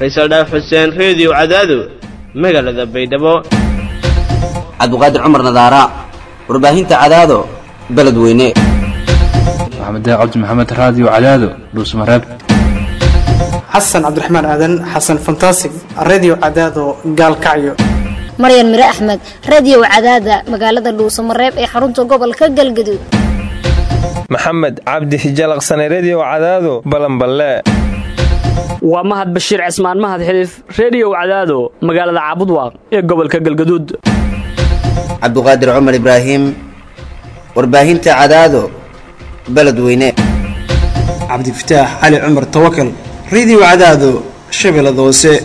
faysal dhaaf xuseen reediyo cadaado magaalada baydhabo cabdiqaadir cumar nadaara warbaahinta cadaado beledweyne maxamed cabdi maxamed raadiyo cadaado dhuusmareeb xasan cabdiraxmaan aadan xasan fantasig redio cadaado gaalkacyo maryan mire axmed radio cadaada magaalada dhuusamareeb ee xarunta gobolka galgaduud maxamed cabdi hijalaqsane redio cadaado balanballe waa mahad bashiir cismaan mahad xiliif reediyow cadaado magaalada caabudwaaq ee gobolka galgaduud cabdiqaadir cumar ibraahim warbaahinta cadaado beledweyne cabdifataax cali cumar tawakal redio cadaado shabeellada hoose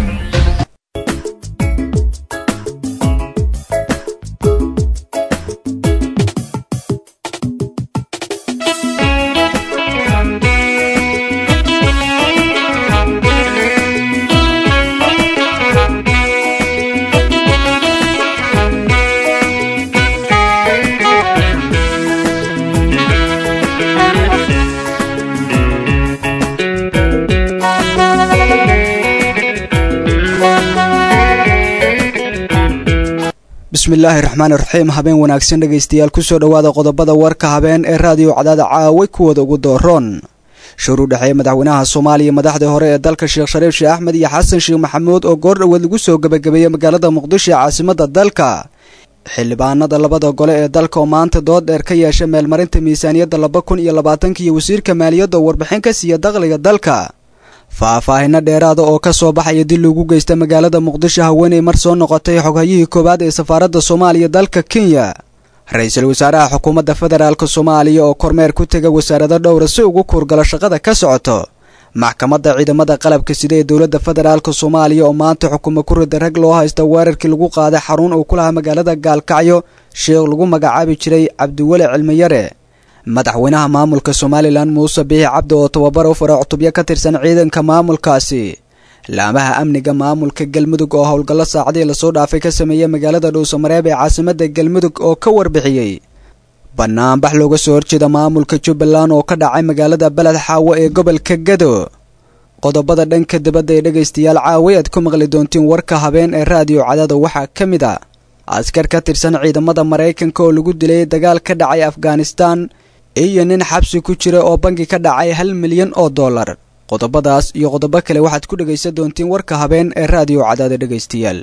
bismillaahi raxmaan raxiim habeen wanaagsan dhegaystayaal kusoo dhowaada qodobada warka habeen ee raadiyo cadaada caaway kuwooda ugu dooroon shir u dhexeeya madaxweynaha soomaaliya madaxdii hore ee dalka sheekh shariif sheekh axmed iyo xasan sheekh maxamuud oo goor dhoweed lagu soo gebagabeeyey magaalada muqdisho ee caasimada dalka xildhibaanada labada gole ee dalka oo maanta dood dheer ka yeesha meelmarinta miisaaniyadda laba kun iyo labaatanka iyo wasiirka maaliyadda oo warbixin ka siiya dakhliga dalka faahfaahino dheeraada oo ka soo baxaya dil lagu geysta magaalada muqdisho haweeney mar soo noqotay xoghayihii koowaad ee safaaradda soomaaliya dalka kenya ra-iisul wasaaraha xukuumadda federaalk soomaaliya oo kormeer ku tega wasaarado dhowra si ugu kuurgalo shaqada ka socoto maxkamadda ciidamada qalabka sida ee dowladda federaalk soomaaliya oo maanta xukumo ku rida rag loo haysta weerarkii lagu qaaday xarun uu ku lahaa magaalada gaalkacyo sheekh lagu magacaabi jiray cabdiweli cilmiyare madaxweynaha maamulka somalilan muuse biixi cabdi oo tababar u fara cutubyo ka tirsan ciidanka maamulkaasi laamaha amniga maamulka galmudug oo howlgallo saacadii lasoo dhaafay ka sameeyey magaalada dhuusamareeb ee caasimada galmudug oo ka warbixiyey banaanbax looga soo horjeeda maamulka jubbaland oo ka dhacay magaalada beled xaawo ee gobolka gado qodobada dhanka dibadda ee dhegaystayaal caaway aad ku maqli doontiin warka habeen ee raadiyo cadaada waxaa ka mid a askar ka tirsan ciidamada maraykanka oo lagu dilay dagaal ka dhacay afghanistan iyo nin xabsi ku jira oo bangi ka dhacay hal milyan oo dollar qodobadaas iyo qodobo kale waxaad ku dhegaysan doontiin warka habeen ee raadiyo cadaada dhegaystayaal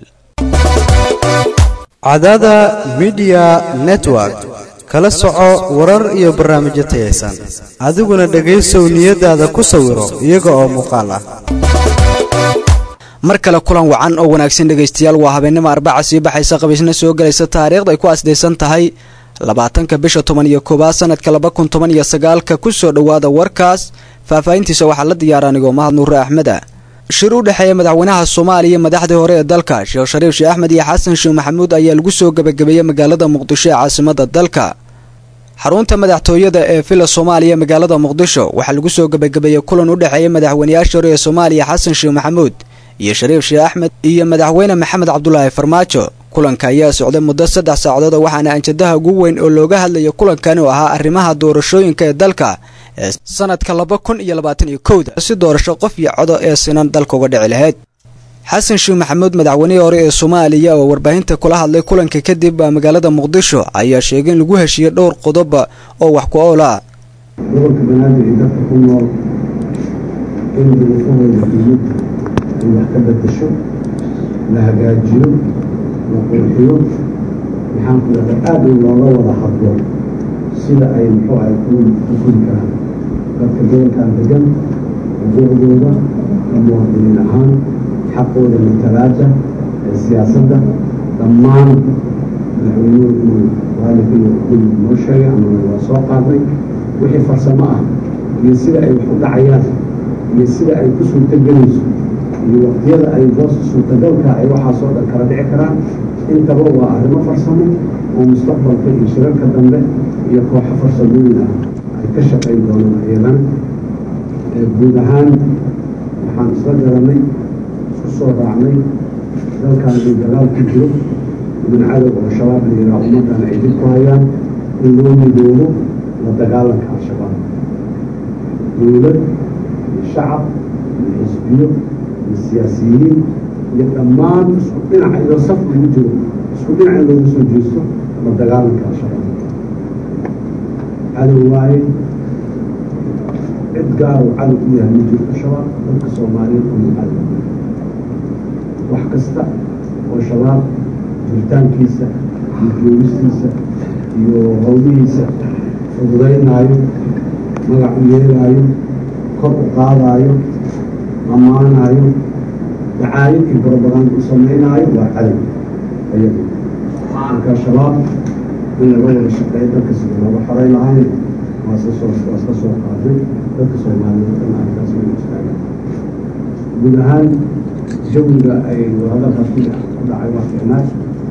cadaada midiya network kala soco warar iyo barnaamijyo tayaysan adiguna dhegaysow niyadaada ku sawiro iyaga oo muuqaal ah mar kale kulan wacan oo wanaagsan dhegaystayaal waa habeennimo arbaca sii baxaysa qabiisna soo gelaysa taariikhda ay ku asdaysan tahay labaatanka bisha toban iyo koowaad sanadka laba kun toban iyo sagaalka kusoo dhowaada warkaas faahfaahintiisa waxaa la diyaara anigoo mahad nuure axmeda shir u dhexeeya madaxweynaha soomaaliya madaxdii hore ee dalka sheekh shariif sheekh axmed iyo xasan sheekh maxamuud ayaa lagu soo gebagabeeyey magaalada muqdisho ee caasimada dalka xarunta madaxtooyada ee villa soomaaliya magaalada muqdisho waxaa lagu soo gebagabeeyey kulan u dhexeeya madaxweynayaasha hore ee soomaaliya xasan sheekh maxamuud iyo shariif sheekh axmed iyo madaxweyne maxamed cabdulaahi farmaajo kulanka ayaa socday muddo saddex saacadood waxaana anjadaha ugu weyn oo looga hadlayo kulankan oo ahaa arrimaha doorashooyinka ee dalka ee sanadka laba kun iyo labaatan iyo kowda si doorasho qof iyo codo ee sinan dalka uga dhici lahayd xasan sheekh maxamuud madaxweynihii hore ee soomaaliya oo warbaahinta kula hadlay kulanka kadib magaalada muqdisho ayaa sheegay in lagu heshiiyey dhowr qodoba oo wax ku ool ah gobolka banaadir iyo dadka ku nool in duruufahooda diyad ay wax ka bedasho la hagaajiyo la qurxiyo maxaan ku dhahda aada in looga wada hadlo sida ay muxuu ahay ku fuli karaan dadka gobolkan degan xuquuqdooda ka muwaadiniin ahaan xaqooda matalaada ee siyaasadda dhammaan madaxweynuhu inuu waalidkiiyo kulli noo sheegay ama waa soo qaadnay wixii farsamo ah iyo sida ay wax u dhacayaan iyo sida ay ku suurtogelayso iyo waqtiyada ay hoos suurtagalka ay waxaasoo dhan kala dhici karaan intaba waa arrimo farsamo oo mustaqbalka iyo shirarka dambe iyo kooxo farsamooyin ah ay ka shaqayn doonaan iyadana guud ahaan waxaan isla garanay isku soo raacnay dalkan ay dagaal ku jiro niman cadow oo shabaab la yidhaha ummaddan ay dib ku hayaan in loo midoobo la dagaalanka al-shabaab dowlad iyo shacab iyo xisbiyo iyo siyaasiyiin iyo dhammaan isku dhinac iyo saf lagu jiro isku dhinac in loogu soo jeesto la dagaalanka al-shabaab cadow waaye cid gaar uu cadow u yahay ma jiro al-shabaab dadka soomaaliyeed kuma cadow wax kasta oo shabaab jiritaankiisa iyo joogistiisa iyo howlihiisa fududaynaayo magac u yeelaayo kor u qaadaayo ammaanaayo dacaayid iyo barobaganda u samaynaayo waa cadow ayadu marka shabaab in laga wada shaqeeyo dadka sida looga xoray lahayn waa soo waa iska soo qaaday dadka soomaaliyeed dhan arkaas way istaagaan guud ahaan jawiga ay hadalkaas ku dhacay waa fiicnaad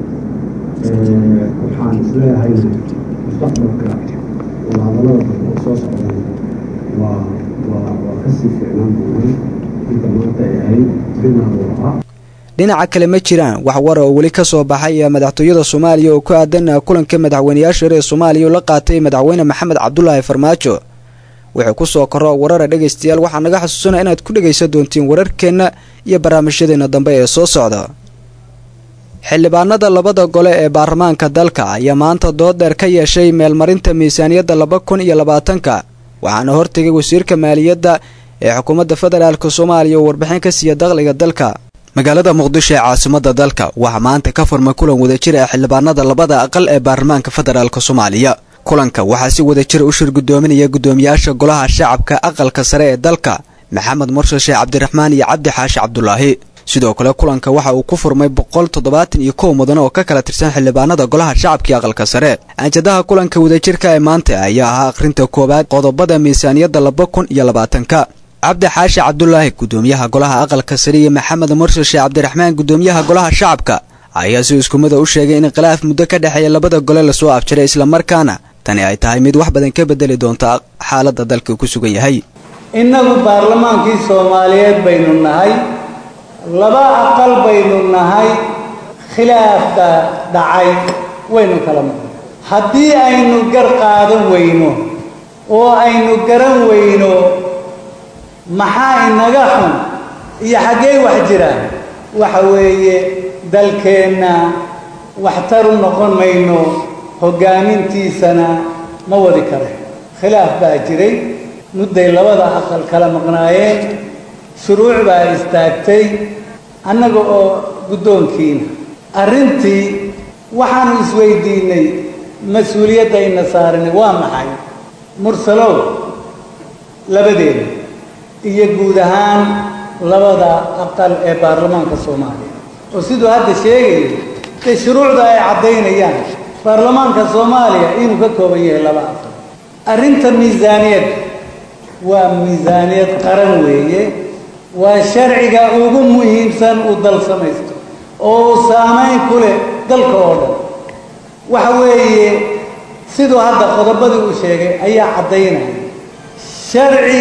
waxaan isleeyahay mustaqbalka wadahadallada dambe oo soo socdan waa waa waa kasii fiicnaan doonaan inta maanta ay ahayd dhinaca waa dhinaca kale ma jiraan wax war oo weli ka soo baxay madaxtooyada soomaaliya oo ku aadan kulanka madaxweyneyaasha reer soomaaliya oo la qaatay madaxweyne maxamed cabdulaahi farmaajo wuxuu ku soo koro warara dhegaystayaal waxaa naga xasuusana inaad ku dhegaysan doontiin wararkeenna iyo barnaamijyadeena dambe ee soo socda xildhibaanada labada gole ee baarlamaanka dalka ayaa maanta dood dheer ka yeeshay meelmarinta miisaaniyadda laba kun iyo labaatanka waxaana hortegay wasiirka maaliyadda ee xukuumadda federaalk soomaaliya oo warbixin ka siiya dakhliga dalka magaalada muqdisho ee caasimada dalka waxaa maanta ka furmay kulan wadajir ee xildhibaanada labada aqal ee baarlamaanka federaalk soomaaliya kulanka waxaa si wadajir u shir guddoominaya guddoomiyaasha golaha shacabka aqalka sare ee dalka maxamed mursal sheekh cabdiraxmaan iyo cabdi xaashi cabdulaahi sidoo kale kulanka waxa uu ku furmay boqol toddobaatan iyo kow mudan oo ka kala tirsan xildhibaanada golaha shacabka iyo aqalka sare anjadaha kulanka wadajirka ee maanta ayaa ahaa akhrinta koowaad qodobada miisaaniyadda laba kun iyo labaatanka cabdi xaashi cabdulaahi guddoomiyaha golaha aqalka sare iyo maxamed mursal sheekh cabdiraxmaan guddoomiyaha golaha shacabka ayaa si iskumida u sheegay in khilaaf muddo ka dhexeeya labada gole lasoo afjaray islamarkaana tani ay tahay mid wax badan ka bedeli doonta xaaladda dalka ku sugan yahay innagu baarlamaankii soomaaliyeed baynu nahay laba aqal baynu nahay khilaafka dhacay waynu kala maqnay haddii aynu gar qaadan weyno oo aynu garan weyno maxaa inaga xun iyo xaggee wax jiraan waxa weeye dalkeenna waxtar u noqon mayno hoggaamintiisana ma wadi kare khilaaf baa jiray mudday labada aqal kala maqnaayeen shuruuc baa istaagtay annaga oo guddoonkiina arrintii waxaanu isweydiinnay mas-uuliyadda ina saaranay waa maxay mursalow labadeeda iyo guud ahaan labada aqal ee baarlamaanka soomaaliya oo siduu hadda sheegayo dee shuruucda ay caddaynayaan baarlamaanka soomaaliya inuu ka kooban yahay laba aqal arrinta miisaaniyad waa miisaaniyad qaran weeye waa sharciga ugu muhiimsan uu dal samaysto oo uu saamayn ku leh dalka oo dhan waxa weeye siduu hadda qodobadii uu sheegay ayaa caddaynaya sharci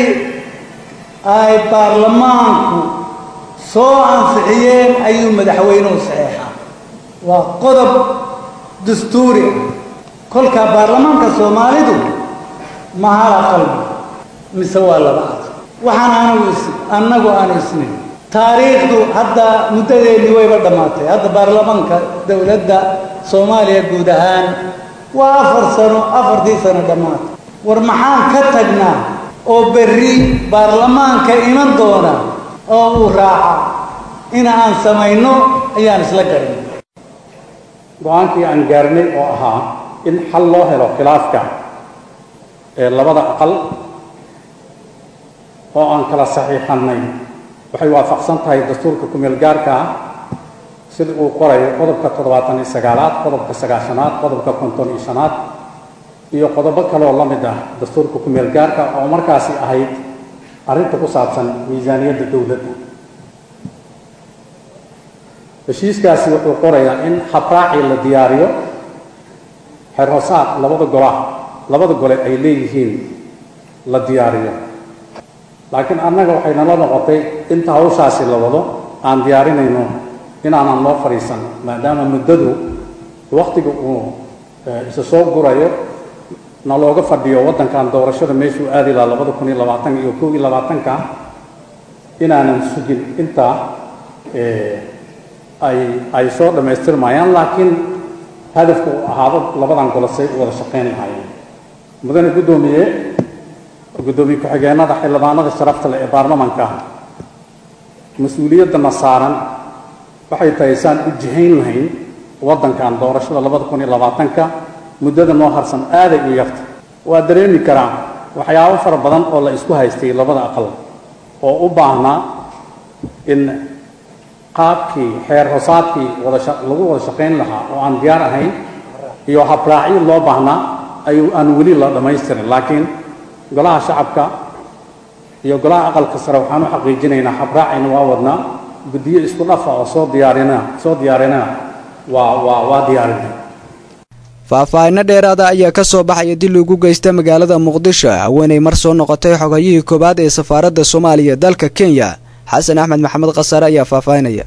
ay baarlamaanku soo ansixiyeen ayuu madaxweynuhu saxeexaa waa qodob dastuuri ah kolkaa baarlamaanka soomaalidu ma hala qalbi mise waa laba aqal waxaan anigu is annagu aanu isnin taariikhdu hadda muddadeennii wayba dhammaatay hadda baarlamaanka dowladda soomaaliya guud ahaan waa afar sano afartii sano dhammaatay war maxaan ka tagnaa oo berri baarlamaanka iman doona oo uu raaca in aan samayno ayaan isla garin go-aankii aan gaarnay oo ahaa in xal loo helo khilaafka ee labada aqal oo aan kala saxiixannay waxay waafaqsan tahay dastuurka kumeel gaarka ah sida uu qorayo qodobka toddobaatan iyo sagaalaad qodobka sagaashanaad qodobka konton iyo shanaad iyo qodobo kaleoo la mid ah dastuurka kumeel gaarka oo markaasi ahayd arrinta ku saabsan miisaaniyadda dowladda heshiiskaasi wuxuu qorayaa in habraaci la diyaariyo xerhoosaad labada gola labada gole ay leeyihiin la diyaariyo laakiin annaga waxay nala noqotay inta hawshaasi la wado aan diyaarinayno inaanan loo fadhiisan maadaama muddadu wakhtiga uu isa soo gurayo na looga fadhiyo waddankan doorashada meeshuu aadi lahaa labada kun iyo labaatan iyo kow iyo labaatanka inaanan sugin intaa ay ay soo dhammaystirmayaan laakiin hadafku uu ahaado labadan golo say u wada shaqayn lahaayeen mudane guddoomiye guddoomiye ku-xigeenada xildhibaanada sharafta leh ee baarlamanka mas-uuliyaddana saaran waxay tahay saan u jihayn lahayn waddankan doorashada labada kun iyo labaatanka muddada noo harsan aaday u yarta waa dareemi karaa waxyaabo fara badan oo la isku haystay labada aqal oo u baahnaa in qaabkii xeer hoosaadkii wada lagu wada shaqayn lahaa oo aan diyaar ahayn iyo habraacyo loo baahnaa ayuu aan weli la dhammaystirin laakiin golaha shacabka iyo golaha aqalka sare waxaan u xaqiijinaynaa habraacayna waa wadnaa guddiyo isku dhafa oo soo diyaarina soo diyaarinana waa waa waa diyaarinay faahfaahinno dheeraada ayaa ka soo baxaya dil ugu geysta magaalada muqdisho haweenay mar soo noqotay xogayihii koowaad ee safaaradda soomaaliya dalka kenya xasan axmed maxamed khasare ayaa faahfaahinaya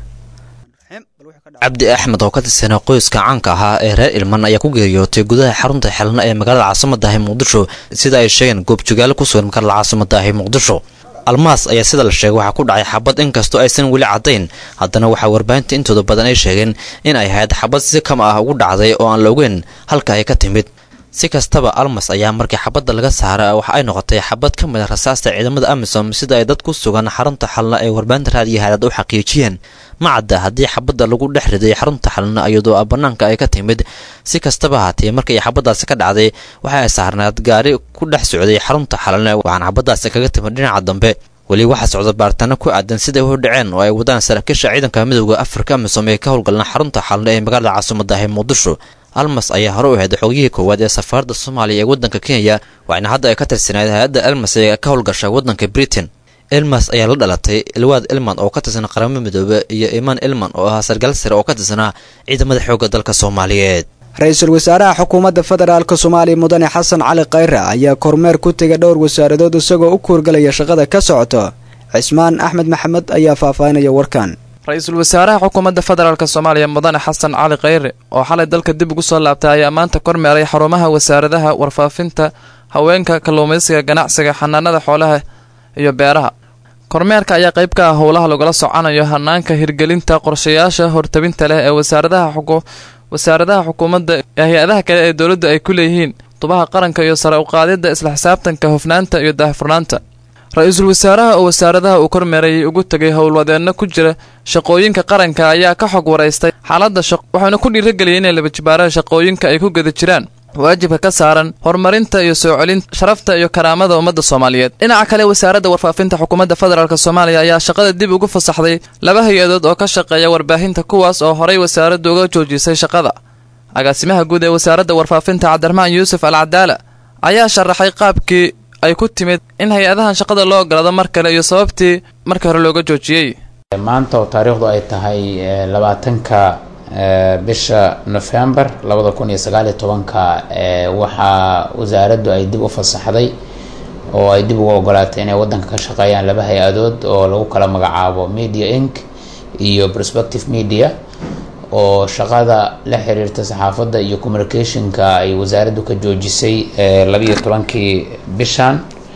cabdi axmed oo ka tirsanaa qoyska caanka ahaa ee reer ilman ayaa ku geeriyootay gudaha xarunta xelna ee magaalada caasimadahi muqdisho sida ay sheegeen goobjogaalo ku sugan magaalada caasimadahi muqdisho almaas ayaa sida la sheegay waxaa ku dhacay xabad inkastoo aysan weli caddayn haddana waxaa warbaahinta intooda badan ay sheegeen in ay ahayd xabad si kama ah ugu dhacday oo aan la ogeyn halka ay ka timid si kastaba almas ayaa markii xabadda laga saara waxa ay noqotay xabad ka mid a rasaasta ciidamada amisom sida ay dad ku sugan xarunta xalna ee warbaahinta raadiyo haadaad u xaqiijiyeen ma cadda haddii xabadda lagu dhex riday xarunta xalna iyadoo bannaanka ay ka timid si kastaba haatee markii xabaddaasi ka dhacday waxa ay saarnaad gaari ku dhex socday xarunta xalna waxaana xabaddaasi kaga timid dhinaca dambe weli waxaa socda baaritaano ku aadan siday u dhaceen oo ay wadaan saraakiisha ciidanka midooda afrika amisom ee ka howlgalna xarunta xalna ee magaalada caasimadahi muqdisho almas ayaa hore u ahayd xogiyihii koowaad ee safaaradda soomaaliya ee waddanka kenya waxaana hadda ay ka tirsanayd hay-adda elmas ee ka howlgasha waddanka britain elmas ayaa la dhalatay ilwaad elman oo ka tirsan qaramada midoobe iyo imaan elman oo ahaa sargaal sare oo ka tirsanaa ciidamada xoogga dalka soomaaliyeed ra-iisul wasaaraha xukuumadda federaalk soomaaliya mudane xasan cali khayre ayaa kormeer ku tegay dhowr wasaaradood isagoo u kuurgalaya shaqada ka socoto cismaan axmed maxamed ayaa faahfaahinaya warkan ra-iisul wasaaraha xukuumadda federaalk soomaaliya mudane xasan cali khayre oo xalay dalka dib ugu soo laabtay ayaa maanta kormeeray xarumaha wasaaradaha warfaafinta haweenka kalluumaysiga ganacsiga xanaanada xoolaha iyo beeraha kormeerka ayaa qayb ka ah howlaha lagula soconayo hanaanka hirgelinta qorshayaasha hortabinta leh ee wasaaradaha wasaaradaha xukuumadda ee hay-adaha kale ee dowladda ay ku leeyihiin tubaha qaranka iyo sare uqaadidda isla xisaabtanka hufnaanta iyo daahfurnaanta ra-iisul wasaaraha oo wasaaradaha uu kormeerayay ugu tegay howlwadeenno ku jira shaqooyinka qaranka ayaa ka xog waraystay xaaladda shaq waxaana ku dhiirageliyay inay labajibaaraha shaqooyinka ay ku geda jiraan waajibka ka saaran horumarinta iyo soo celinta sharafta iyo karaamada ummadda soomaaliyeed dhinaca kale wasaaradda warfaafinta xukuumadda federaalk soomaaliya ayaa shaqada dib ugu fasaxday laba hay-adood oo ka shaqeeya warbaahinta kuwaas oo horay wasaaraddu uga joojisay shaqada agaasimaha guud ee wasaaradda warfaafinta cabdiraxmaan yuusuf al cadaala ayaa sharaxay qaabkii ay ku timid in hay-adahan shaqada loo ogolaado mar kale iyo sababtii markii hore looga joojiyey maanta oo taariikhdu ay tahay labaatanka bisha nofembar labada kun iyo sagaaliyo tobanka waxaa wasaaraddu ay dib u fasaxday oo ay dib ugu ogolaatay inay wadanka ka shaqeeyaan laba hay-adood oo lagu kala magacaabo media inc iyo prospective media oo shaqada la xiriirta saxaafadda iyo communicationka ay wasaaraddu ka joojisay labiyo tobankii bishan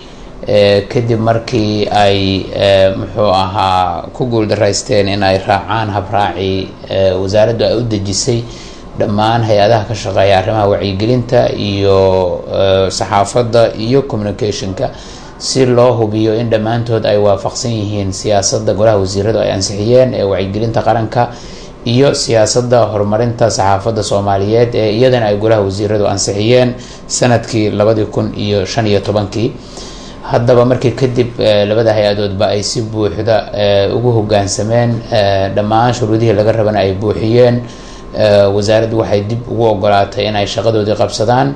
kadib markii ay muxuu ahaa ku guuldaraysteen in ay raacaan habraacii wasaaraddu ay u dejisay dhammaan hay-adaha ka shaqeeya arrimaha wacyigelinta iyo saxaafadda iyo communicationka si loo hubiyo in dhammaantood ay waafaqsan yihiin siyaasadda golaha wasiiradu ay ansixiyeen ee wacyigelinta qaranka iyo siyaasadda horumarinta saxaafadda soomaaliyeed ee iyadana ay golaha wasiiradu ansixiyeen sanadkii labadii kun iyo shan iyo tobankii haddaba markii kadib labada hay-adoodba ay si buuxda ugu hogaansameen dhammaan shuruudihii laga rabana ay buuxiyeen wasaaraddu waxay dib ugu ogolaatay in ay shaqadoodii qabsadaan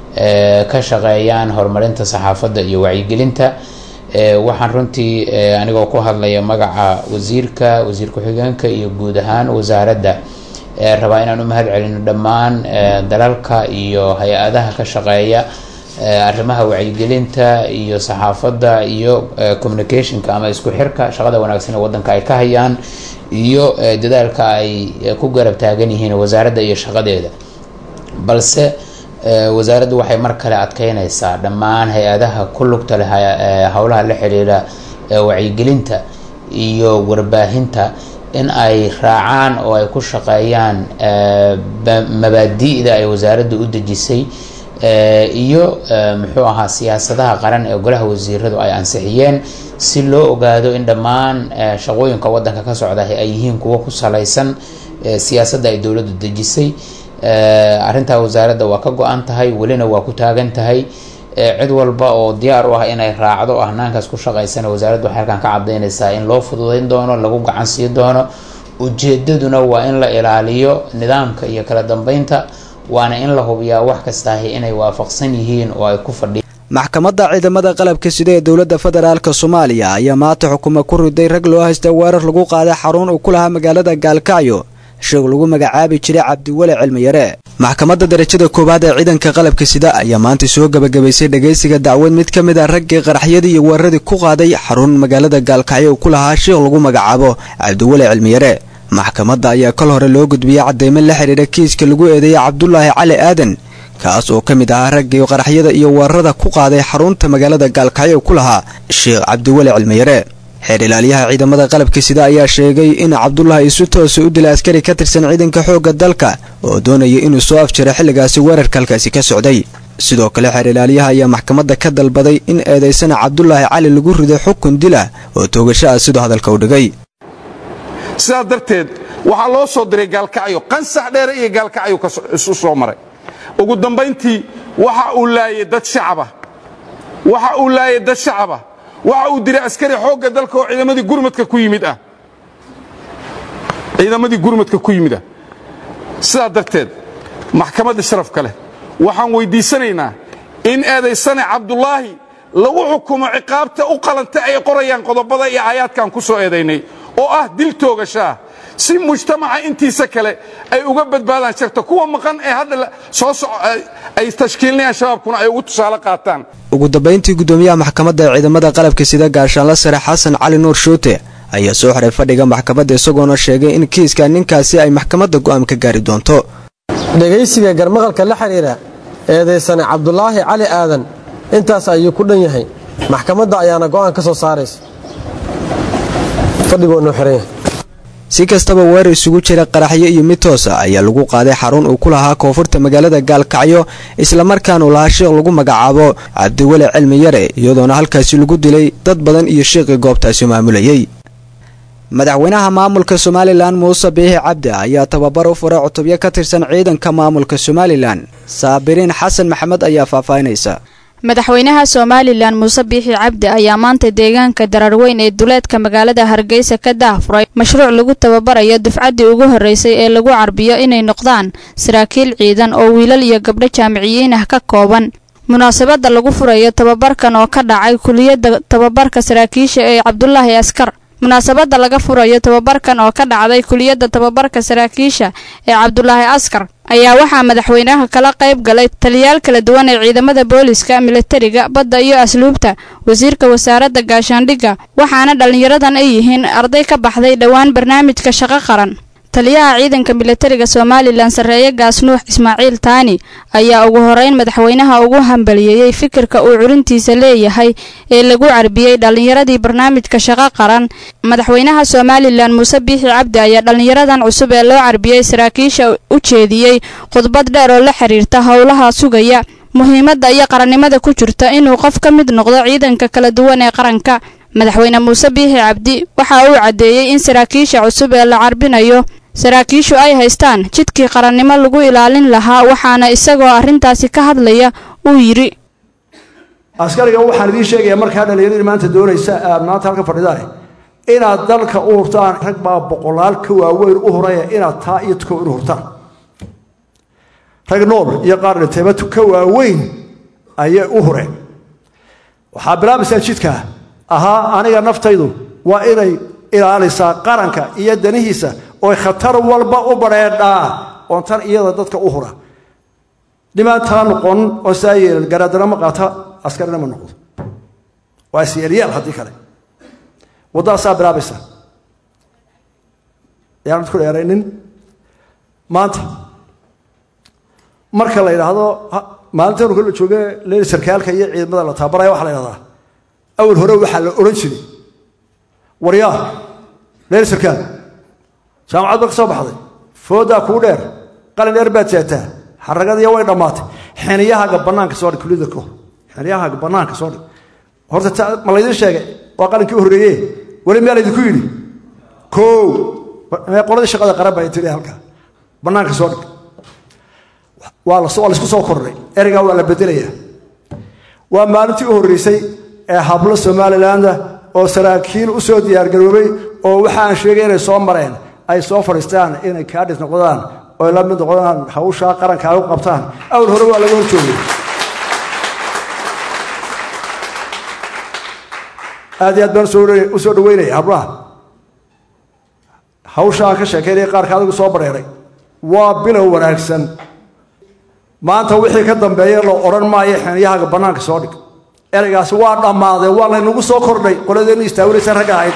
ka shaqeeyaan horumarinta saxaafadda iyo wacyigelinta waxaan runtii anigoo ku hadlaya magaca wasiirka wasiir ku-xigeenka iyo guud ahaan wasaaradda rabaa inaan u mahad celino dhammaan dalalka iyo hay-adaha ka shaqeeya arrimaha wacyigelinta iyo saxaafadda iyo communicationka ama isku xirka shaqada wanaagsan ee wadanka ay ka hayaan iyo dadaalka ay ku garab taagan yihiin wasaaradda iyo shaqadeeda balse wasaaraddu waxay mar kale adkeyneysaa dhammaan hay-adaha ku lugta leh howlaha la xiriira wacyigelinta iyo warbaahinta in ay raacaan oo ay ku shaqeeyaan mabaadi'da ay wasaaradda u dejisay iyo muxuu ahaa siyaasadaha qaran ee golaha wasiiradu ay ansixiyeen si loo ogaado in dhammaan shaqooyinka wadanka ka socda ay yihiin kuwo ku salaysan siyaasadda ay dowladdu dejisay arrintaa wasaaradda waa ka go-an tahay welina waa ku taagan tahay cid walba oo diyaar u ah inay raacdo oo hanaankaas ku shaqaysana wasaaraddu waxay halkan ka cadaynaysaa in loo fududayn doono lagu gacan sii doono ujeedaduna waa in la ilaaliyo nidaamka iyo kala dambeynta waana in la hubiyaa wax kastaahi inay waafaqsan yihiin oo ay ku fadhiyaan maxkamadda ciidamada qalabka sida ee dowladda federaalk soomaaliya ayaa maanta xukumo ku riday rag loo haysta weerar lagu qaaday xarun uu ku lahaa magaalada gaalkacyo sheeg lagu magacaabi jiray cabdiweli cilmiyare maxkamadda darajada koowaad ee ciidanka qalabka sida ayaa maanta soo gebagabaysay dhagaysiga dacwad mid ka mid a raggii qaraxyadii iyo weeraradii ku qaaday xarun magaalada gaalkacyo uu ku lahaa sheekh lagu magacaabo cabdiweli cilmiyare maxkamadda ayaa kol hore loo gudbiyey cadeymo la xidhiidha kiiska lagu eedeeyey cabdulaahi cali aadan kaas oo ka mid ahaa raggii qaraxyada iyo weerarada ku qaaday xarunta magaalada gaalkacyo uu ku lahaa sheekh cabdiweli cilmiyare xeer ilaaliyaha ciidamada qalabka sida ayaa sheegay in cabdulaahi isu toosa u dilay askari ka tirsan ciidanka xoogga dalka oo doonaya inuu soo afjiro xilligaasi weerarka halkaasi ka socday sidoo kale xeer ilaaliyaha ayaa maxkamadda ka dalbaday in eedaysana cabdulaahi cali lagu rido xukun dila oo toogasho ah sidoo hadalka u dhigay sidaas darteed waxaa loo soo diray gaalkacyo qansax dheere iyo gaalkacyo isu soo maray ugu dambayntii waxa uu laayay dad shacaba waxa uu laayay dad shacaba waxa uu diray askari xoogga dalka oo ciidamadii gurmadka ku yimid ah ciidamadii gurmadka ku yimid ah sidaa darteed maxkamadda sharafka leh waxaan weyddiisanaynaa in eedaysane cabdulaahi lagu xukumo ciqaabta u qalanta ay qorayaan qodobada iyo aayaadkan ku soo eedaynay oo ah dil toogashaah si mujtamaca intiisa kale ay uga badbaadaan sharta kuwa maqan ee hadda soo soco ay tashkiilinayaan shabaabkuna ay ugu tusaale qaataan ugu dambayntii guddoomiyaha maxkamadda ciidamada qalabka sida gaashaanla sare xasan cali nuur shuute ayaa soo xiray fadhiga maxkamadda isagoona sheegay in kiiska ninkaasi ay maxkamadda go'aan ka gaari doonto dhegaysiga garmaqalka la xidhiidha eedaysane cabdulaahi cali aadan intaas ayuu ku dhan yahay maxkamadda ayaana go'aan ka soo saaraysa fadhigoonuu xiran yahay si kastaba weerar isugu jira qaraxyo iyo mid toosa ayaa lagu qaaday xarun uu ku lahaa koonfurta magaalada gaalkacyo islamarkaana uu lahaa sheekh lagu magacaabo cabdiweli cilmi yare iyadoona halkaasi lagu dilay dad badan iyo sheekhii goobtaasi maamulayey madaxweynaha maamulka somalilan muuse biixi cabdi ayaa tababar u furay cutubyo ka tirsan ciidanka maamulka somalilan saabiriin xasan maxamed ayaa faahfaahinaysa madaxweynaha somalilan muuse biixi cabdi ayaa maanta deegaanka dararweyn ee duleedka magaalada hargeysa ka daahfuray mashruuc lagu tababarayo dufcaddii ugu horreysay ee lagu carbiyo inay noqdaan saraakiil ciidan oo wiilal iyo gabdho jaamiciyiin ah ka kooban munaasabadda lagu furayo tababarkan oo ka dhacay kuliyadda tababarka saraakiisha ee cabdulaahi askar munaasabadda laga furayo tababarkan oo ka dhacday kuliyadda tababarka saraakiisha ee cabdulaahi askar ayaa waxaa madaxweynaha kala qayb galay taliyaal kala duwan ee ciidamada booliska militariga badda iyo asluubta wasiirka wasaaradda gaashaandhigga waxaana dhallinyaradan ay yihiin arday ka baxday dhowaan barnaamijka shaqo qaran taliyaha ciidanka militariga somalilan sarreeye gaasnuux ismaaciil taani ayaa ugu horeyn madaxweynaha ugu hambaliyeeyey fikirka uu culintiisa leeyahay ee lagu carbiyey dhallinyaradii barnaamijka shaqo qaran madaxweynaha somalilan muuse biixi cabdi ayaa dhallinyaradan cusub ee loo carbiyey saraakiisha u jeediyey khudbad dheer oo la xiriirta howlaha sugaya muhiimadda iyo qarannimada ku jirta inuu qof ka mid noqdo ciidanka kala duwan ee qaranka madaxweyne muuse biixi cabdi waxa uu caddeeyey in saraakiisha cusub ee la carbinayo saraakiishu ay haystaan jidkii qarannimo lagu ilaalin lahaa waxaana isagoo arrintaasi ka hadlaya uu yidhi askariga waxaan idiin sheegayaa markaa dhallinyaradi maanta doonaysa aad maanta halka fadhidaan inaad dalka u hurtaan rag baa boqolaal ka waaweyn u huraya inaad taa iyo tuko inu hurtaan rag nool iyo qaar dhintayba ka waaweyn ayay u hureen waxaa bilaabaysaa jidka ahaa aniga naftaydu waa inay ilaalisaa qaranka iyo danihiisa oy khatar walba u badheedhaa oon tan iyada dadka u hura dhimaantaa noqon oo saa yeelan garaadana ma qaata askarina ma noqdo waa isyeelyaal haddii kale waddadaasaa bilaabaysa yaanad ku dheeraynin maanta marka la yidhaahdo maalintan kala jooge leel sarkaalka iyo ciidamada la tababaraya waxaa la yidhahdaa awal hore waxaa la odhan jiray waryaa leel sarkaal jaamacad ba ka soo baxday foodaa kuu dheer qalin dheer baad seetaa xaragadiiya way dhammaatay xeniyahaaga bannaanka soo dhig kulida kahor xeniyahaaga bannaanka soo dhig horta ma laydin sheegay waa qalinkii horreeye weli miyaa laydinku yidhi koow qoladii shaqada qaran baa tiri halkaa bannaanka soo dhig waa laysku soo kordhay ereygaa waa la bedelayaa waa maalintii u horreysay ee hablo somalilandah oo saraakiil u soo diyaargaroobay oo waxa aan sheegay inay soo mareen ay soo fadhiistaan inay kaadhis noqdaan oo la mid noqdaan hawshaa qaranka ay u qabtaan awal hore waa laga horjoogay aad iyo aad baan u soo dhaweynaya hablaha hawsha aan ka sheekaynaya qaarka adigu soo bareeray waa bilow wanaagsan maanta wixii ka dambeeya la odhan maayo xeniyahaaga bannaanka soo dhig ereygaasi waa dhammaaday waa laynagu soo kordhay qoladeenna istaawinaysa ragga ahayd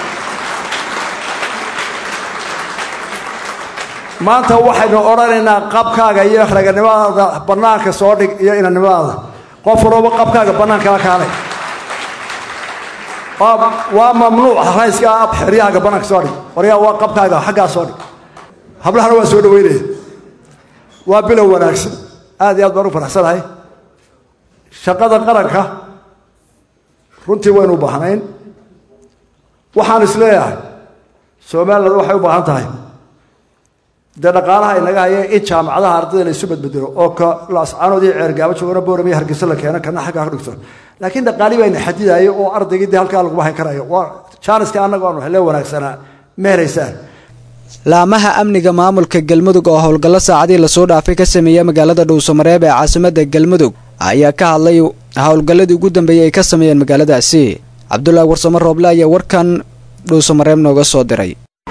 maanta waxaynu odhanaynaa qabkaaga iyo raganimadaada bannaanka soo dhig iyo inanimadaada qof walooba qabkaaga bannaankala kaalay waa mamnuuc rayska xeryahaaga bannaanka soo dhig waryaa waa qabkaaga xaggaa soo dhig hablahana waa soo dhaweynaya waa bilow wanaagsan aad iyo aad baan u faraxsanahay shaqada qaranka runtii waynu u baahnayn waxaan isleeyahay somaliland waxay u baahan tahay dee dhaqaalaha inaga haya in jaamacadaha ardayda la isu bedbedelo oo ka laascaanood iyo ceergaabo joogana boorama iyo hargeysa la keeno kana xaggaa ka dhigto laakiin dhaqaali bayna xadidayo oo ardaygii dee halkaa laguma hayn karayo waa jaaniska annaga aanu hele wanaagsanaa ma helaysaan laamaha amniga maamulka galmudug oo howlgallo saacadii lasoo dhaafay ka sameeya magaalada dhuusamareeb ee caasimada galmudug ayaa ka hadlay howlgalladii ugu dambeeyey ay ka sameeyeen magaaladaasi cabdulaahi warsamo rooble ayaa warkan dhuusamareeb nooga soo diray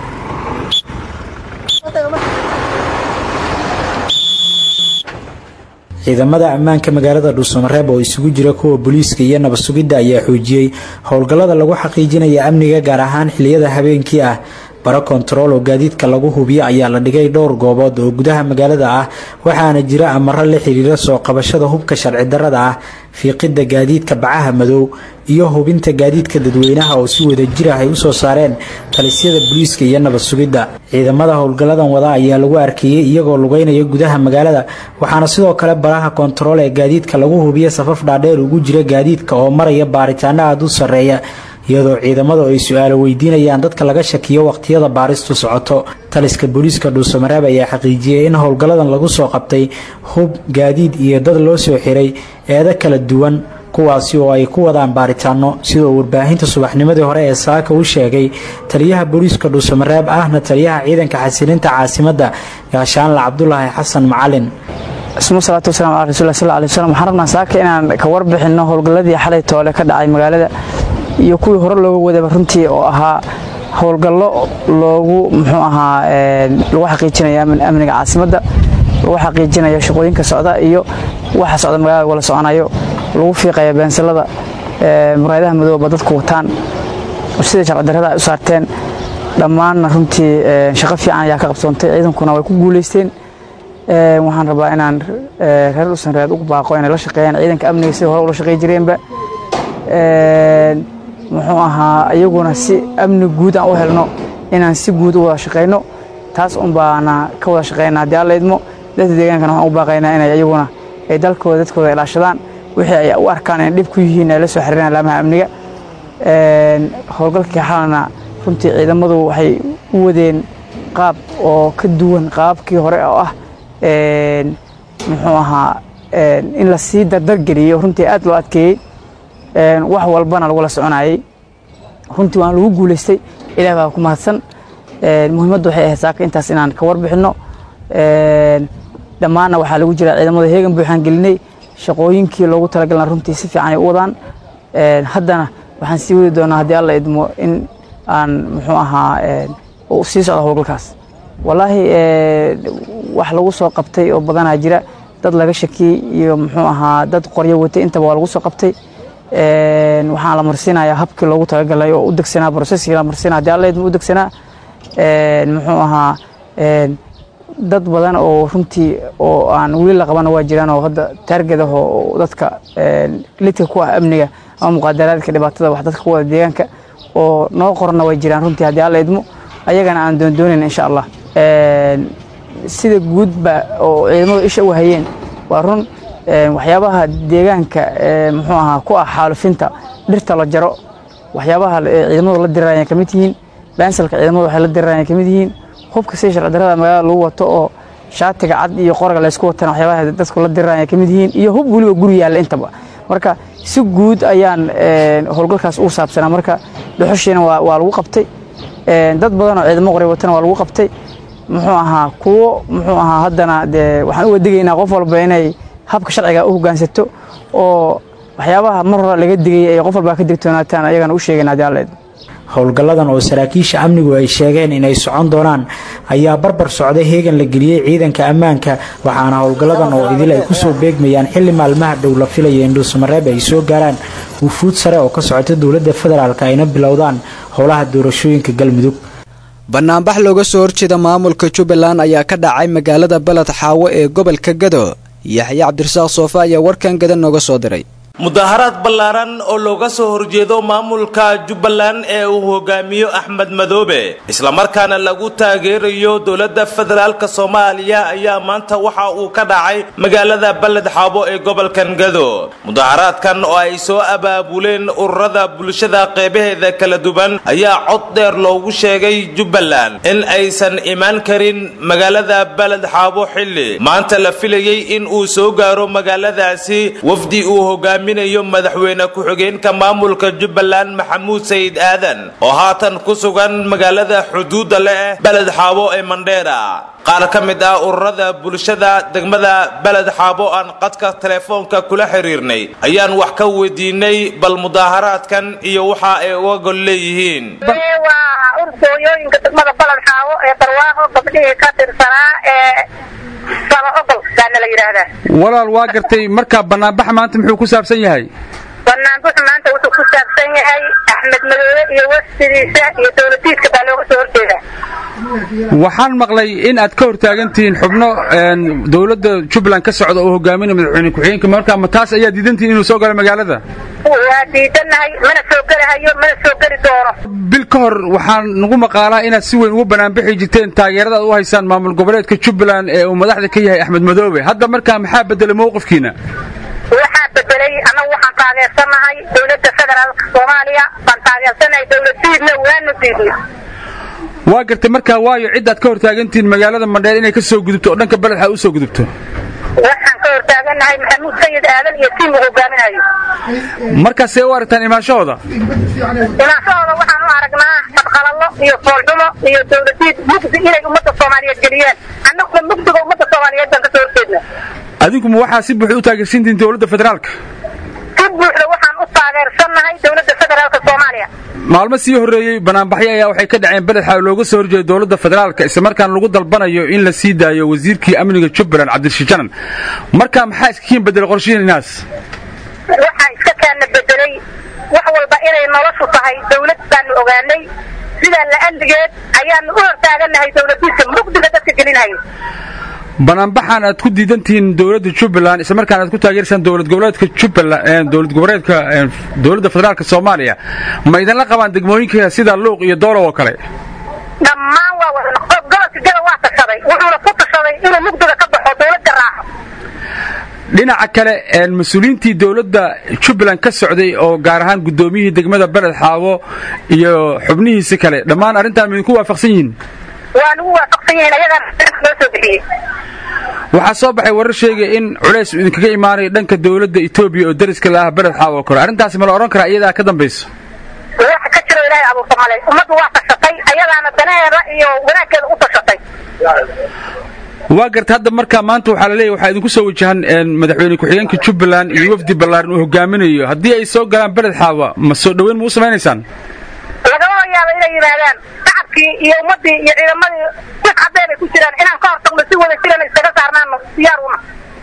ciidamada ammaanka magaalada dhuusamareeb oo isugu jira kuwa booliiska iyo nabad sugidda ayaa xoojiyey howlgallada lagu xaqiijinaya amniga gaar ahaan xiliyada habeenkii ah baro kontarool oo gaadiidka lagu hubiyo ayaa la dhigay dhowr goobood oo gudaha magaalada ah waxaana jira amaro la xiriira soo qabashada hubka sharci darrada ah fiiqidda gaadiidka bacaha madow iyo hubinta gaadiidka dadweynaha oo si wada jir ah ay usoo saareen talisyada booliiska iyo nabad sugidda ciidamada howlgalladan wada ayaa lagu arkayey iyagoo lugeynaya gudaha magaalada waxaana sidoo kale baraha kontarool ee gaadiidka lagu hubiya safaf dhaadheer ugu jira gaadiidka oo maraya baaritaano aada u sarreeya iyadoo ciidamadu ay su-aalo weydiinayaan dadka laga shakiyo waqtiyada baaristu socoto taliska booliiska dhuusamareeb ayaa xaqiijiyey in howlgalladan lagu soo qabtay hub gaadiid iyo dad loo soo xiray eedo kala duwan kuwaasi oo ay ku wadaan baaritaano sidoo warbaahinta subaxnimadii hore ee saaka u sheegay taliyaha booliiska dhuusamareeb ahna taliyaha ciidanka xasilinta caasimadda gaashaanle cabdulaahi xasan macalin isma salaatu wasalaam calaa rasuulilah sal alay wasalam waxaan rabnaa saaka inaan ka warbixinno howlgalladii xalay toole ka dhacay magaalada iyo kuwii hore looga wadaba runtii oo ahaa howlgallo loogu muxuu ahaa lagu xaqiijinaya amniga caasimadda lagu xaqiijinayo shaqooyinka socda iyo waxa socda magaalada wala soconayo lagu fiiqaya beensalada muraayadaha madooba dadku wataan sidai sharci darrada ay u saarteen dhammaanna runtii shaqo fiican ayaa ka qabsoontay ciidankuna way ku guulaysteen waxaan rabaa inaan reer dhusanreed ugu baaqo inay la shaqeeyaan ciidanka amniga sidai hore ula shaqey jireenba muxuu ahaa iyaguna si amni guud aan u helno inaan si guud u wada shaqayno taas un baana ka wada shaqeynaa haddii alla idmo dadka deegaankana waxaan u baaqaynaa inay iyaguna ay dalkooda dadkooda ilaashadaan wixii ay u arkaan inay dhib ku yihiin ay la soo xiriiraan laamaha amniga howlgalkii xalana runtii ciidamadu waxay u wadeen qaab oo ka duwan qaabkii hore oo ah muxuu ahaa in la sii dardargeliyo runtii aad loo adkeeyey wax walbana lagula soconayay runtii waan lagu guulaystay ilaah baa ku mahadsan muhiimaddu waxay ahayd saaka intaas inaan ka warbixinno dhammaanna waxaa lagu jira ciidamada heegan buuxaan gelinay shaqooyinkii loogu talagalna runtii si fiican ay u wadaan haddana waxaan sii wadi doonaa haddii alla idmo in aan muxuu ahaa sii socdo howlgalkaas wallaahi wax lagu soo qabtay oo badanaa jira dad laga shakiyey iyo muxuu ahaa dad qoryo watay intaba waa lagu soo qabtay waxaan la marsiinayaa habkii loogu talagalay oo u degsanaa broseskii la marsiina haddii alla idmo u degsanaa muxuu ahaa dad badan oo runtii oo aan weli la qabana waa jiraan oo hadda taarget ah oo dadka lidka ku ah amniga ama muqaadaraadka dhibaatada wax dadka ku wada deegaanka oo noo qorana way jiraan runtii haddii alla idmo ayagana aan doondoonayn insha allah sida guudba oo ciidamadu isha u hayeen waa run waxyaabaha deegaanka muxuu ahaa ku ah xaalufinta dhirta la jaro waxyaabaha ciidamadu la dirirayan ka mid yihiin baansalka ciidamadu waxay la dirirayan ka mid yihiin hubka sida sharci darrada magaalada lagu wato oo shaatiga cad iyo qoraga laysku watana waxyaabaha dadku la dirirayan ka mid yihiin iyo hub weliba guri yaalla intaba marka si guud ayaan howlgalkaas ugu saabsanaa marka dhuxushiina waa lagu qabtay dad badan oo ciidamo qoray watana waa lagu qabtay muxuu ahaa kuwo muxuu ahaa haddana dee waxaan u wadegaynaa qof walba inay habka sharciga u hoggaansato oo waxyaabaha mar hore laga digay ay qof walba ka digtoonaataan ayagana u sheegayna haddii alla idmo howlgalladan oo saraakiisha amnigu ay sheegeen inay socon doonaan ayaa barbar socday heegan la geliyey ciidanka ammaanka waxaana howlgalladan oo idil ay kusoo beegmayaan xilli maalmaha dhow la filaya in dhuusamareeb ay soo gaaraan wufuud sare oo ka socota dowladda federaalk ayna bilowdaan howlaha doorashooyinka galmudug banaanbax looga soo horjeeda maamulka jubbaland ayaa ka dhacay magaalada baled xaawo ee gobolka gado yaxye cabdirasaaq soofe ayaa warkan gada nooga soo diray mudaharaad ballaaran oo looga soo horjeedo maamulka jubbaland ee uu hogaamiyo axmed madoobe islamarkaana lagu taageerayo dowladda federaalk soomaaliya ayaa maanta waxa uu ka dhacay magaalada baled xaabo ee gobolkan gado mudaharaadkan oo ay soo abaabuleen ururada bulshada qeybaheeda kala duwan ayaa cod dheer loogu sheegay jubbaland in aysan imaan karin magaalada baled xaabo xilli maanta la filayay in uu soo gaaro magaaladaasi wafdi uu hogaami madaxweyne ku-xigeenka maamulka jubbaland maxamuud sayid aadan oo haatan ku sugan magaalada xuduudda leh beled xaabo ee mandheera qaar ka mid ah ururada bulshada degmada beled xaabo aan qadka telefoonka kula xiriirnay ayaan wax ka weydiinay bal mudaaharaadkan iyo waxa ay uga gol leeyihiin waa urgooyooyinka degmada baled xaabo ee barwaaqo gabdhihii ka tirsanaa ee walaal waa gartay marka banaanbaxa maanta muxuu ku saabsan yahay banaanbaxu maanta wuxuu ku saabsan yahay axmed madoobe iyo wafdidiisa iyo dowladiiska baa looga soo horjeeda waxaan maqlay in aad ka hortaagantihiin xubno dowladda jubbaland ka socda oo hogaaminaya madaxweyne ku-xigeenka marka ma taas ayaa diidantihiin inuu soo galo magaalada waa diidanahay mana soo gelahayo mana soo geli doono bil ka hor waxaan nagu maqaalaa inaad si weyn ugu banaanbixi jirteen taageerada aad u haysaan maamul goboleedka jubbaland ee uu madaxda ka yahay axmed madoobe hadda markaa maxaa bedelay mowqifkiina waxaa bedelay annagu waxaan taageersanahay dowladda federaalka soomaaliya baan taageersanahay dowladiidna waanu diidna waa gartay markaa waayo cid aad ka hortaagantihiin magaalada mandheer inay ka soo gudubto oo dhanka beledxa u soo gudubto waxaan ka hortaaganahay maxamuud sayid aadan iyo tiim uu hogaaminayo markaasee u aragtaan imaanshahooda imaanshahooda waxaan u aragnaa fadqalallo iyo foolxumo iyo dowladiid mugdi inay ummadda soomaaliyeed geliyaan annaguna mugdiga ummadda soomaaliyeed baan ka soo horjeedna adinkuma waxaa si buuxda u taageersiintihiin dowladda federaalka si buuxda waxaan u taageersannahay dowladda federaalka soomaaliya maalmo sii horreeyey banaanbaxyo ayaa waxay ka dhaceen beledxa looga soo horjeeda dowladda federaalka islamarkaana lagu dalbanayo in la sii daayo wasiirkii amniga jubbaland cabdirashiid janan marka maxaa iska kiin bedelay qorshihiinaas waxaa iska kaana bedelay wax walba inay noloshu tahay dowlad baanu ogaanay sidaa la-andigeed ayaanu u hortaaganahay dowladiisa mugdiga dadka gelinhayo banaanbaxan aad ku diidantihiin dowladda jubbaland islamarkaana aad ku taageersaan dowlad goboleedka jubbaland dowlad goboleedka dowladda federaalka soomaaliya ma idinla qabaan degmooyinka sida luuq iyo doolow oo kale dhammaan waa wada gobolka gada waa tashaday wuxuuna ku tashaday inuu mugdiga ka baxo dowladda raaco dhinaca kale mas-uuliyiintii dowladda jubbaland ka socday oo gaar ahaan guddoomiyihii degmada beled xaabo iyo xubnihiisi kale dhammaan arrintaan ma idinku waafaqsan yihiin waa nagu waafaqsan yihiin ayagaana loo soo bixiyey waxaa soo baxay warar sheegaya in culays uu idinkaga imaanayo dhanka dowladda etoobiya oo dariska la ah beled xaawo oo kale arrintaasi ma la odhan karaa iyadaa ka dambayso waxa ka jiro ilaahay abuurta male ummaddu waa tashatay ayadaana danaheeda iyo wanaagkeeda u tashatay waa garta hadda markaa maanta waxaa la leeyahy waxaa idinku soo wajahan madaxweyne ku-xigeenka jubbaland iyo wafdi ballaaran uu hogaaminayo haddii ay soo galaan beled xaawa ma soo dhoweyn ma u samaynaysaan lagama yaabo inay yimaadaan shacabkii iyo ummaddii iyo ciidamadii wix caddee bay ku jiraan inaan ka hortagno si wada jirana iskaga saarnaano diyaar una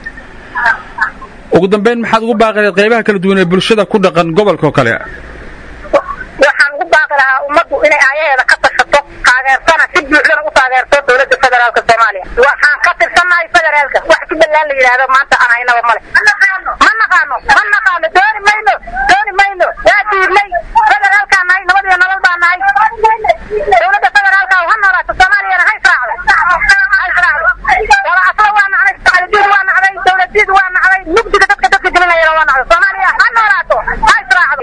ugu dambayn maxaad ugu baaqareed qaybaha kala duwan ee bulshada ku dhaqan gobolka oo kale waxaan ugu baaqi lahaa ummaddu inay aayaheeda ka tashato taageersana si buuxdana u taageerto dowladda federaalka soomaaliya waxaan ka tirsannahay federaalka wax jubbaland la yidhaahdo maanta aan haynaba male ma naqaano ma naqaano dooni mayno dooni mayno waa diidnay federaalkaan nahay nabadiyo nolol baan nahay dowladda federaalka ha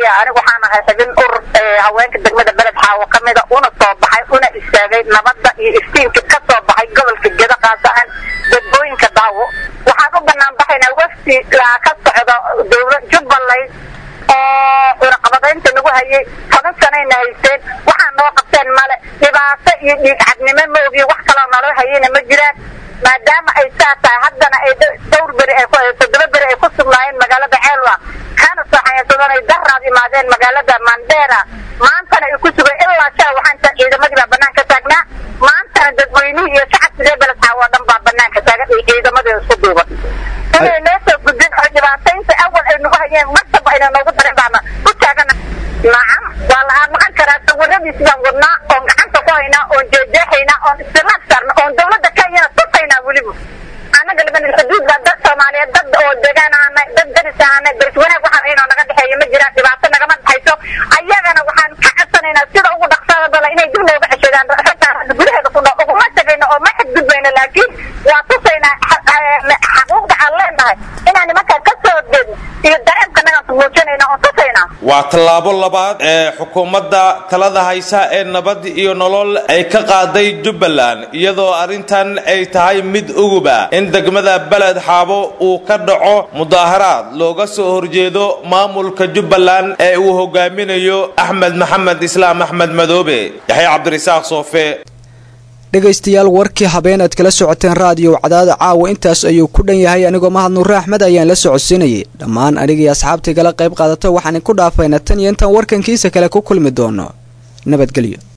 soomaaliya anigu waxaan ahay xubin urur haweenka degmada beled xaawo ka mida una soo baxay una istaagay nabadda iyo iftiinka ka soo baxay gobolka gedo qaas ahaan degmooyinka daawo waxaan u banaan baxaynaa wafti ka socdo dowlad jubbaland oo cunaqabadaynta lagu hayay toban sanayna haysteen waxaa noo qabteen male dhibaato iyo dhiig cadnimo ma ogiyo wax kaloo naloo hayayna ma jiraan maadaama ay saa tahay haddana ay dhowr beri ay toddoba beri ay ku sugnaayeen magaalada ceelwa kana soo xayaansadeen ay daraad imaadeen magaalada mandera maantana ay ku sugeen ilaa shaa waxaan ciidamadii baa banaanka taagnaa maantana dadweynihii iyo shacabka reer beled xaawo oo dhan baa banaanka taagan iyo ciidamadii isku duuban inay noo soo gudbin oo dhibaataynta awal ay nagu hayeen martaba ayna noogu darin baana u taagana nacam waa la aamaqan karaa sawiradiisi baan wadnaa oon gacanta ku haynaa oon jeejeexaynaa oon istiraab saarna oon dowladda kenyana tusaynaa weliba annaga libanil xuduud baa dad soomaaliyeed dad oo degaan ahanay dad deris ahanay deris wanaag waxaan haynoo naga dhexeeya ma jiraan dhibaato nagama dhexayso ayagana waxaan ka codsanaynaa sida ugu dhaqsada bala inay dib nooga ceshadaan ragtaan gudaheeda ku nool uguma tagayno oo ma xadgudbayno laakiin waa tusaynaa xaquuqda aan leenahay inaan nimankaan ka soo horjeedno iyo dareemka nagaan muujinayna oon tusaynaa waa tallaabo labaad ee xukuumadda talada haysa ee nabad iyo nolol ay ka qaaday jubbaland iyadoo arrintan ay tahay mid uguba in degmada beled xaabo uu ka dhaco mudaaharaad looga soo horjeedo maamulka jubbaland ee uu hogaaminayo axmed maxamed islaam axmed madoobe yaxya cabdirasaaq soofe dhegaystayaal warkii habeen aad kala socoteen raadiyo cadaada caawa intaas ayuu ku dhan yahay anigoo mahad nuure axmed ayaan la socodsiinayay dhammaan anigii asxaabtii kala qayb qaadato waxaan ku dhaafayna tan iyo intaan warkankiisa kale ku kulmi doono nabadgelyo